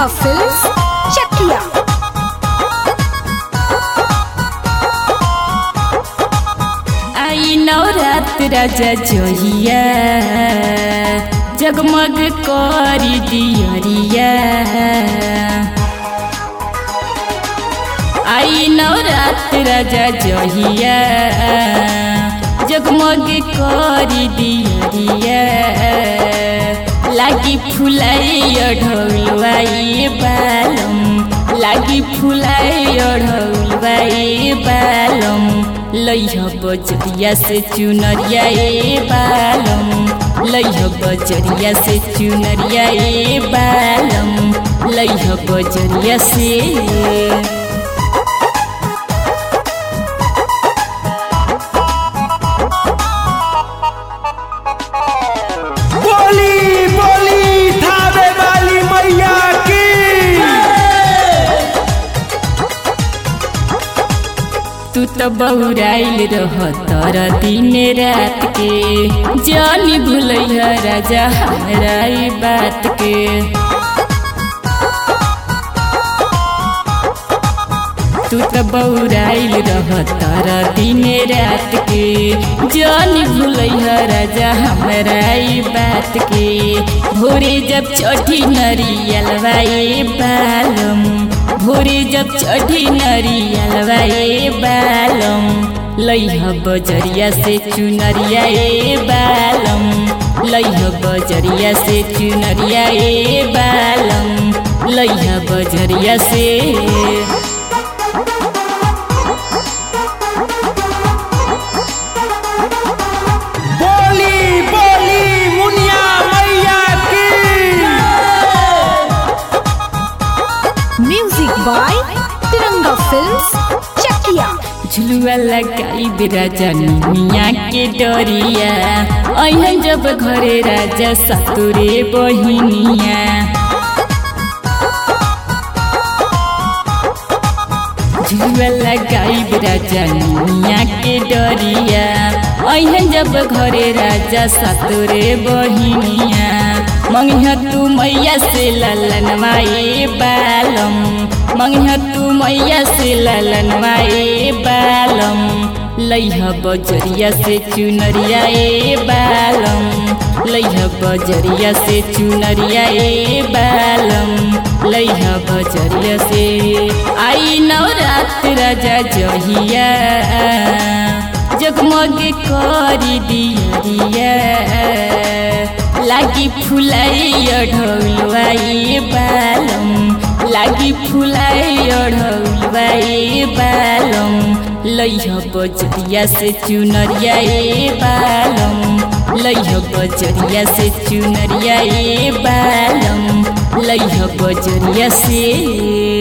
तिरंगा फिल्म्स चकिया आई नवरात राजा जोहिया जगमग करी दियरिया आई नवरात राजा जोहिया जगमग करी दियरिया लागी फुलाई ढौलवाई बालम लागी फुलाई ढौलवाई बालम लैह बजरिया से चुनरिया ए बालम लैह बजरिया से चुनरिया ए बालम लैह बजरिया से बोली बोली धावे वाली मैया की तू तो बहुराइल रह तर दिन रात के जानी भूलैया राजा हमरा ई बात के तू तो बहुराइल रह तर दिन रात के जानी भूलैया राजा हमरा ई बात के भोरे जब चढ़ी नरियलवा ए बालम भोरे जब चढ़ी नरियलवा ए बालम लैह बजरिया से चुनरिया ए बालम लैह बजरिया से चुनरिया ए बालम लैह बजरिया से बोली बोली मुनिया मैया की music by Tiranga films Chakiya झुलुआ लगाई राजा मिया के डरिया अहन जब घरे राजा सतुरे बहिनिया झुलुआ लगाई राजा मिया के डरिया अहन जब घरे राजा सतुरे बहिनिया मंगिया तू मैया से ललनवा ए बालम मंगिया तू मैया से ललनवा ए बालम लैह बजरिया से चुनरिया ए बालम लैह बजरिया से चुनरिया ए बालम लैह बजरिया से आई नवरात राजा जहिया जगमग करी दियरिया लागी फुलाई ढौलवाई बालम लागी फुलाई ढौलवाई बालम लैह बजरिया से चुनरिया ए बालम लैह बजरिया से चुनरिया ए बालम लैह बजरिया से